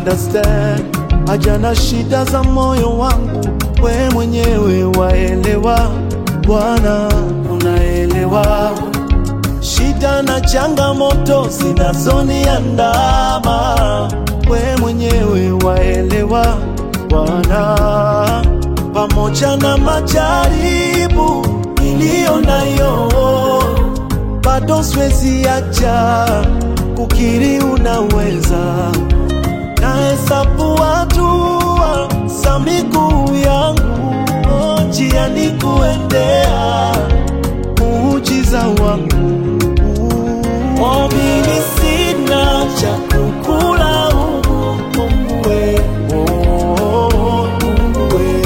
understand haja na shida za moyo wangu, we mwenyewe waelewa. Bwana unaelewa shida na changamoto zinazoniandama, we mwenyewe waelewa Bwana, pamoja na majaribu niliyo nayo, bado siwezi acha kukiri unaweza. Nahesabu hatua za miguu yangu, oh, njiani kuendea muujiza wangu. Oh, mimi sina cha kukula humu, Mungu we, oh, Mungu we,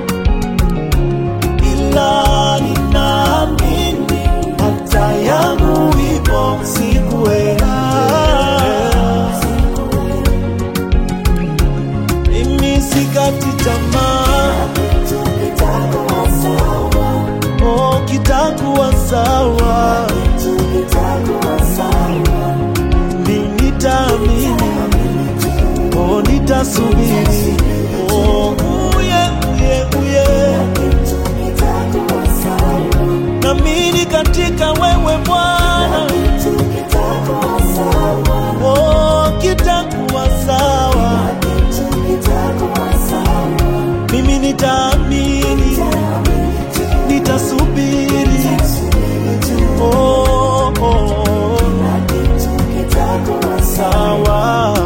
ila ninaamini hata yangu ipo siku we. Mimi sikati tamaa, oh, kitakuwa sawa. Mimi nitaamini, oh, nitasubiri, oh, uye, uye, uye. Naamini katika wewe Bwana, oh, kitakuwa sawa. Mimi nitaamini, nitasubiri, oh, oh, sawa.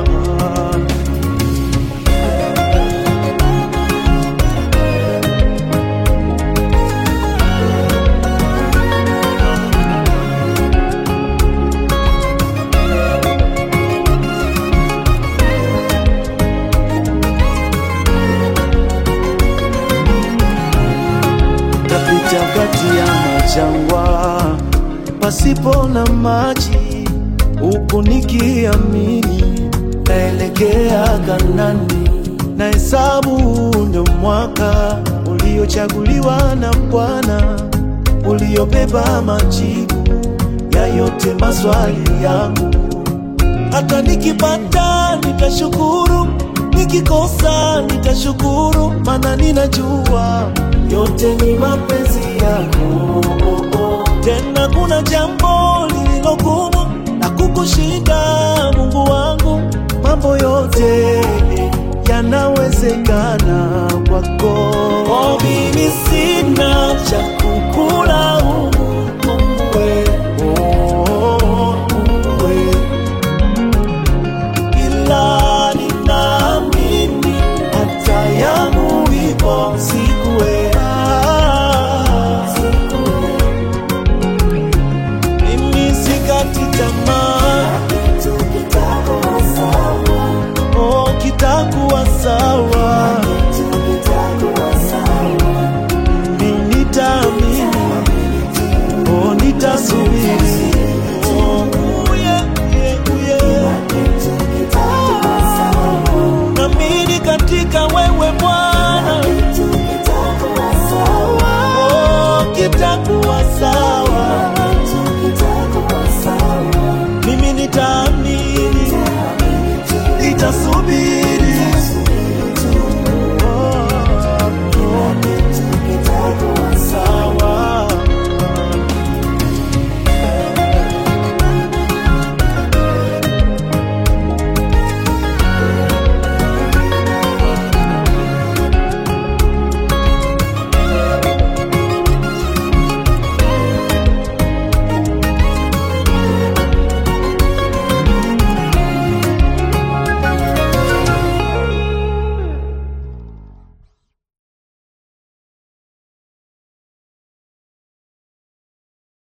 Tapita kati ya majangwa pasipo na maji, huku nikiamini naelekea Kanani. Na hesabu ndio mwaka uliochaguliwa na Bwana, uliobeba majibu ya yote maswali yangu. Hata nikipata nitashukuru, nikikosa nitashukuru, maana ninajua yote ni mapenzi yako. Tena kuna jambo lililo gumu na kukushinda, Mungu wangu, mambo yote yanawezekana.